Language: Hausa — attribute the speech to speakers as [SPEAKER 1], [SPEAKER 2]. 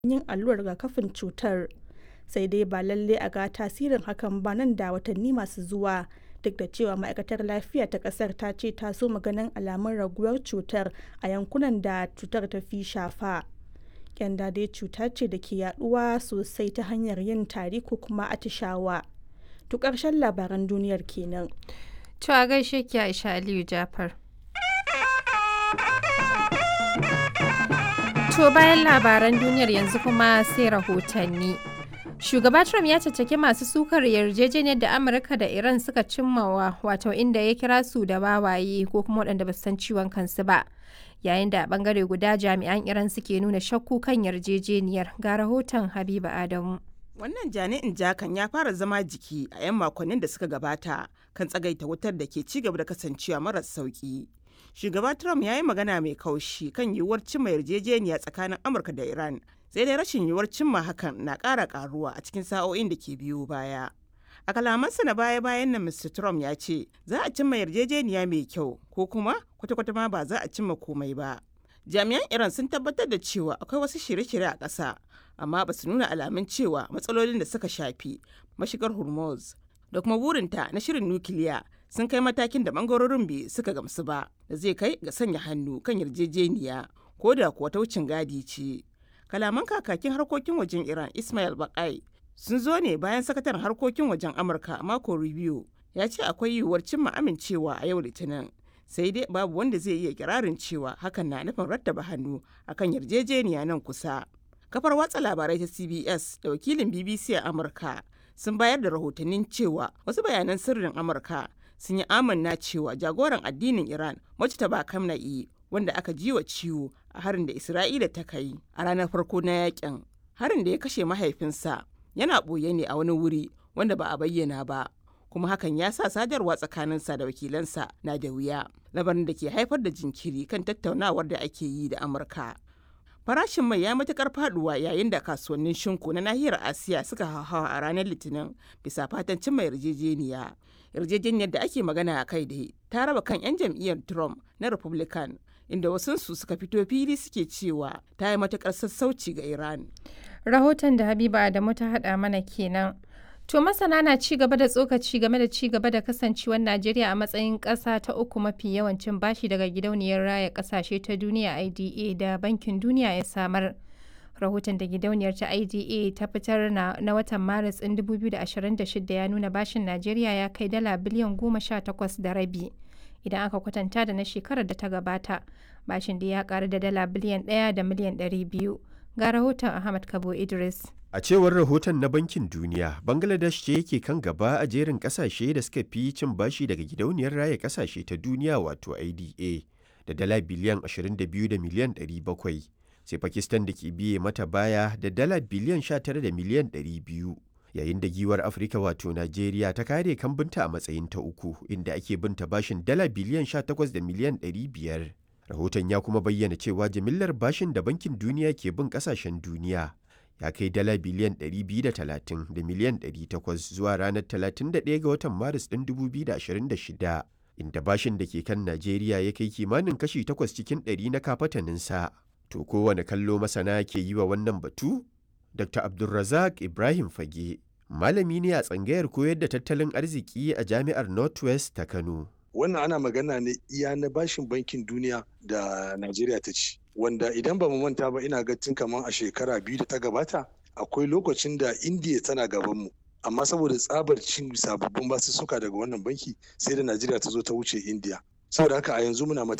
[SPEAKER 1] yin allurar rigakafin cutar. Sai dai ba lalle a ga tasirin hakan ba nan da watanni masu zuwa. Duk da cewa ma'aikatar lafiya ta kasar ta ce ta so ganin alamun raguwar cutar a yankunan da cutar ta fi shafa. Kyanda dai cuta ce da ke yaduwa sosai ta hanyar yin tari ko kuma atishawa. To ƙarshen labaran duniyar kenan.
[SPEAKER 2] To a gaishe ki Aisha Aliyu Jafar. To bayan labaran duniyar yanzu kuma sai rahotanni. Shugaba Trump ya caccaki masu sukar yarjejeniyar da Amurka da Iran suka cimmawa wato inda ya kira su da wawaye ko kuma waɗanda ba su san ciwon kansu ba. Yayin da a bangare guda jami'an Iran suke nuna shakku kan yarjejeniyar ga rahoton Habiba Adamu.
[SPEAKER 3] Wannan jani'in jakan ya fara zama jiki a 'yan makonnin da suka gabata kan tsagaita wutar da ke ci gaba da kasancewa maras sauki. Shugaba Trump ya yi magana mai kaushi kan yiwuwar cimma yarjejeniya tsakanin Amurka da Iran, sai dai rashin yiwuwar cimma hakan na ƙara ƙaruwa a cikin sa'o'in da ke biyo baya. A kalamansa na baya-bayan nan Mr. Trump ya ce za a cimma yarjejeniya mai kyau ko kuma kwata-kwata ma ba za a cimma komai ba. Jami'an Iran sun tabbatar da cewa akwai wasu shirye-shirye a ƙasa, amma ba su nuna alamun cewa matsalolin da suka shafi mashigar Hormuz da kuma burinta na shirin nukiliya sun kai matakin da bangarorin biyu suka gamsu ba da zai kai ga sanya hannu kan yarjejeniya ko da kuwa ta wucin gadi ce. Kalaman kakakin harkokin wajen Iran Ismail Bakai sun zo ne bayan sakataren harkokin wajen Amurka Marco Rubio ya ce akwai yiwuwar cimma amincewa a yau Litinin. Sai dai babu wanda zai iya kirarin cewa hakan na nufin rattaba hannu akan yarjejeniya nan kusa. Kafar watsa labarai ta CBS da wakilin BBC a Amurka sun bayar da rahotannin cewa wasu bayanan sirrin Amurka sun yi amanna cewa jagoran addinin Iran Mujtaba Kamna'i wanda aka ji wa ciwo a harin da Isra'ila ta kai a ranar farko na yakin. Harin da ya kashe mahaifinsa yana ɓoye ne a wani wuri wanda ba a bayyana ba. kuma hakan ya sa sadarwa tsakaninsa da wakilansa na da wuya labarin da ke haifar da jinkiri kan tattaunawar da ake yi da amurka farashin mai ya matukar faduwa yayin da kasuwannin shinku na nahiyar asiya suka hauhawa a ranar litinin bisa fatan cimma yarjejeniya yarjejeniyar da ake magana a kai da ta raba kan 'yan jam'iyyar trump na republican inda wasunsu suka fito fili suke cewa ta yi matukar sassauci ga iran
[SPEAKER 2] Rahoton da Habiba Adamu ta haɗa mana kenan. To masana na ci gaba da tsokaci game da ci gaba da kasancewar Najeriya a matsayin ƙasa ta uku mafi yawancin bashi daga gidauniyar raya ƙasashe ta duniya IDA da Bankin Duniya ya samar. Rahoton da gidauniyar ta IDA ta fitar na, na watan Maris ɗin 2026 ya nuna bashin Najeriya ya kai dala biliyan goma sha takwas da rabi. Idan aka kwatanta da na shekarar da ta gabata, bashin da ya ƙaru da dala biliyan ɗaya da miliyan ɗari biyu. Ga rahoton Ahmad Kabo Idris.
[SPEAKER 4] A cewar rahoton na Bankin Duniya, Bangladesh ce yake kan gaba a jerin kasashe da suka fi cin bashi daga gidauniyar raya kasashe ta duniya wato IDA da dala biliyan 22 da miliyan 700, sai Pakistan da ke biye mata baya da dala biliyan 19 da miliyan 200. Yayin da giwar Afirka wato Najeriya ta kare kambinta a matsayin ta uku inda ake binta bashin dala biliyan 18 da miliyan 500. Rahoton ya kuma bayyana cewa jimillar bashin da Bankin Duniya ke bin kasashen duniya ya kai dala biliyan 230 da miliyan 800 zuwa ranar 31 ga watan maris ɗin 2026 inda bashin da ke kan najeriya ya kai kimanin kashi 8 cikin 100 na kafataninsa to kowane kallo masana ke yi wa wannan batu dr abdulrazak ibrahim fage malami ne a tsangayar koyar da tattalin arziki a jami'ar northwest ta kano
[SPEAKER 5] wannan ana magana ne iya na bashin bankin duniya da najeriya ta ci wanda idan ba mu manta ba ina ga tun kamar a shekara biyu da ta gabata akwai lokacin da indiya tana gaban mu amma saboda tsabar cin sababbin basussuka daga wannan banki sai da najeriya ta zo ta wuce indiya saboda haka a yanzu muna